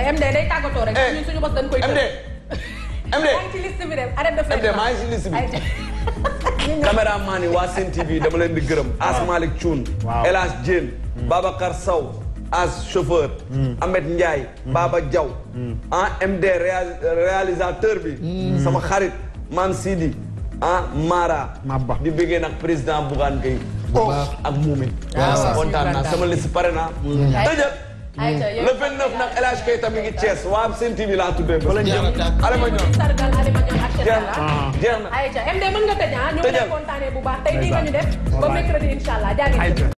MD day tàggatoo rek. Eh, ñun suñu bos dañ koy MD MD yaa ngi ci liste bi dem arrête de faire. MD maa ngi ci liste bi. Ayca. caméraman yi waa Sen TV dama leen di gërëm As Malick Thioune Waaw. El Hadj Diène Babacar Sow As chauffeur Ahmed Ndiaye Baba Diaw ah MD réal- réalisateur bi sama xarit Mam Sidi ah Mara Mabba. di bëggee nag président Bougane Gueye baax. ak Moumi waaw. kontaan naa sama liste pare naa tëjal Ayca yow le 29 nag El Hadj Keita mi ngi Thiès waa Sen TV laa tuddee ba jeex na tàkk. ale ma ñoom sargal Alima Niang ak jeex Cheikh na Talla. jeex na Ayca MD mën nga tëj ah ñu ngi lay Tëjal. kontaanee bu baax tey nii nga ñu def ba Bye-bye. mercredi incha allah jaa ngeen jëf. Ayca.